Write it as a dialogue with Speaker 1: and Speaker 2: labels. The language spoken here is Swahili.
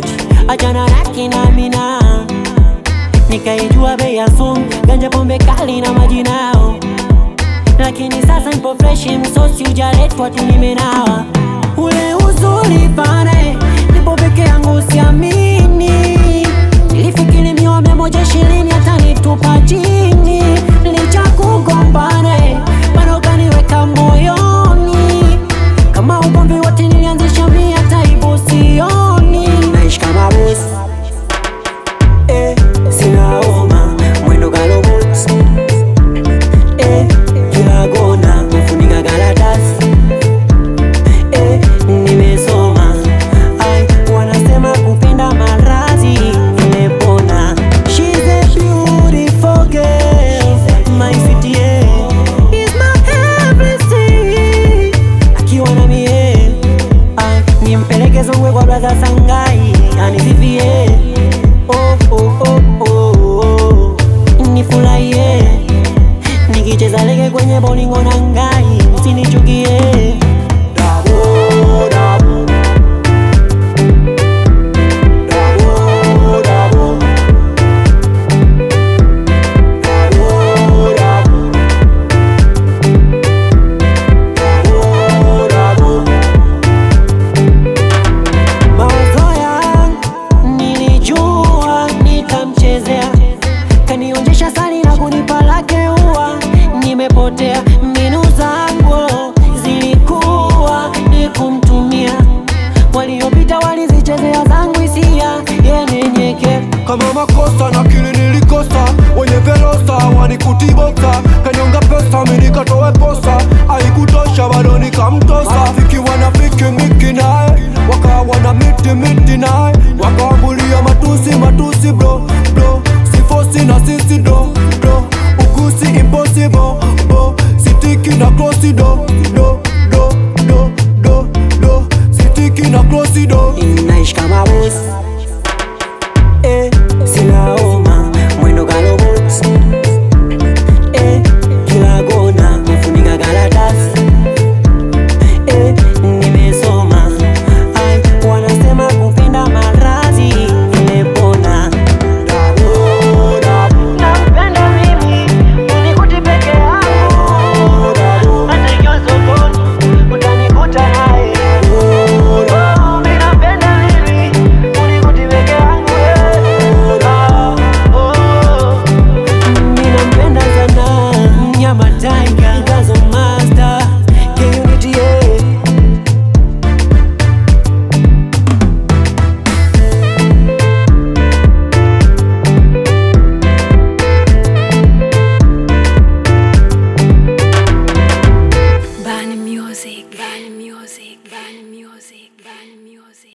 Speaker 1: eti achana na kina Mina. Nikaijua bei ya sumu, ganja, pombe kali na majinao, lakini sasa nipo fresh, msosi ujaletwa tu nimenawa. Ule uzuri pale, nipo peke yangu siamini, nilifikiri mioyo mia moja ishirini hata nitupa chini, licha kugombana bado kaniweka moyoni, kama ugomvi wote nilianzisha mimi, hata hivyo sioni, naishi kama bosi Eh, sina homa, mwendo galobot Eh, kila gona nafunika karatasi Eh, nimesoma Ai, wanasema kupenda maradhi nimepona She's a beautiful girl My city yeah, is my everything Akiwa na mie Ai, nimpeleke Songwe kwa brother Sangai anisifie oh, oh, oh, oh, oh. Nifurahie nikicheza lege kwenye bolingo na ngai, usinichukie Dabo, dabo. Dabo, dabo. Dabo, dabo. Dabo, dabo. Mawazo yangu nilijua nitamchezea, kanionjesha sali na kunipa lake ua. Nimepotea, mbinu zangu zilikuwa ni kumtumia, waliopita walizichezea zangu hisia, yenyenyeke
Speaker 2: kama makosa na kili nilikosa, wenye velosa wanikutibosa, kanyonga pesa mimi nikatoe posa, haikutosha bado nikamtosa, marafiki wanafiki miki naye, wakawa na miti miti naye